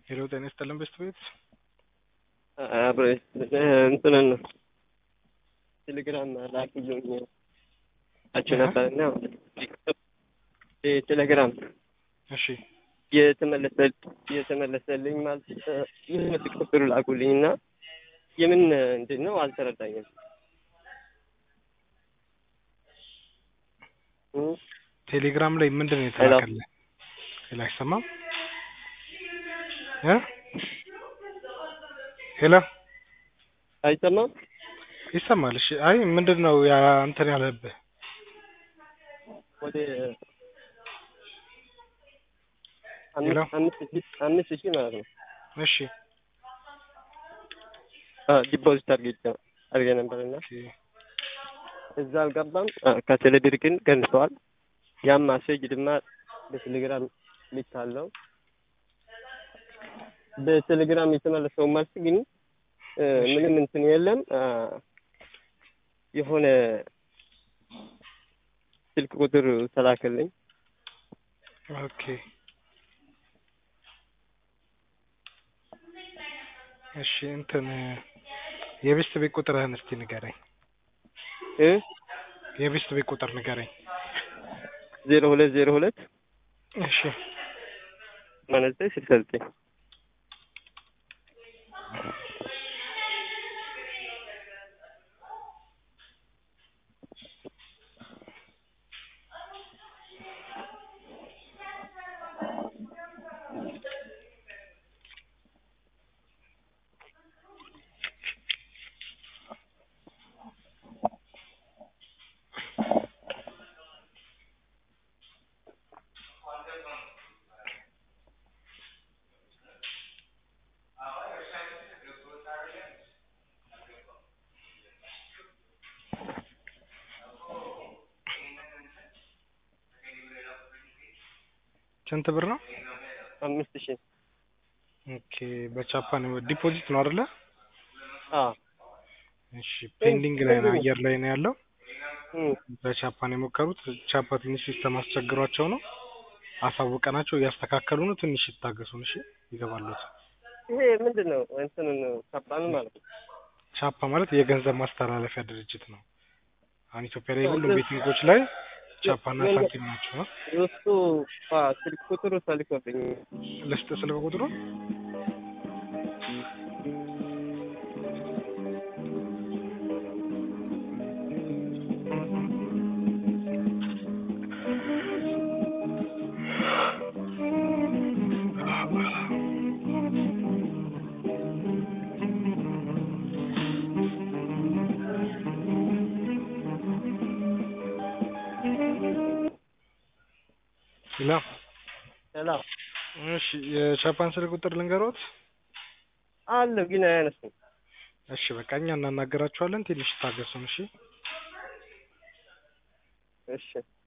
ሄሎ ጤና ይስጥልን በስት ቤት አብረ እንትንን ቴሌግራም ላኪልኝ አችሁ ነበርና ቴሌግራም እሺ የተመለሰ የተመለሰልኝ ማለት የሆነ ቁጥር ላኩልኝ እና የምን እንዴት ነው አልተረዳኝም። ቴሌግራም ላይ ምንድን ነው የተላከልህ? ሄሎ አይሰማም እ ሄሎ አይሰማም? ይሰማል። እሺ አይ ምንድን ነው ያ እንትን ያለብህ? ወደ ሄሎ አምስት ሺህ አምስት ሺህ ማለት ነው እሺ ዲፖዚት አድርጌ አድርጌ ነበርና ኦኬ እዛ አልገባም። ከቴሌብር ግን ቀንሰዋል። ያም ማሴጅ ድማ በቴሌግራም ልካለው። በቴሌግራም የተመለሰው መልስ ግን ምንም እንትን የለም። የሆነ ስልክ ቁጥር ተላከልኝ። ኦኬ እሺ እንትን የቤስት ቤት ቁጥርህን እስቲ ንገረኝ። እ የቤስት ቤት ቁጥር ንገረኝ። ዜሮ ሁለት ዜሮ ሁለት እሺ ማለት ዘጠኝ ስልሳ ዘጠኝ ስንት ብር ነው? አምስት ሺህ ኦኬ በቻፓ ነው ዲፖዚት ነው አይደለ? አዎ እሺ ፔንዲንግ ላይ ነው አየር ላይ ነው ያለው። እም በቻፓ ነው የሞከሩት። ቻፓ ትንሽ ሲስተም አስቸግሯቸው ነው አሳውቀናቸው እያስተካከሉ ነው። ትንሽ ይታገሱን እሺ፣ ይገባሉት። ይሄ ምንድን ነው? እንትን ከባድ ማለት ነው። ቻፓ ማለት የገንዘብ ማስተላለፊያ ድርጅት ነው። አሁን ኢትዮጵያ ላይ ሁሉም ቤቲንጎች ላይ ቻፓና ሳንቲም ናቸው። አ? እሱ ስልክ ቁጥሩ ተልኮልኝ ልስጥ ስልክ ቁጥሩ ላ ሰላም እሺ የቻፓን ስልክ ቁጥር ልንገሮት። አለ ግን አያነሱም። እሺ በቃ እኛ እናናገራቸዋለን። ትንሽ ታገሱን እሺ። እሺ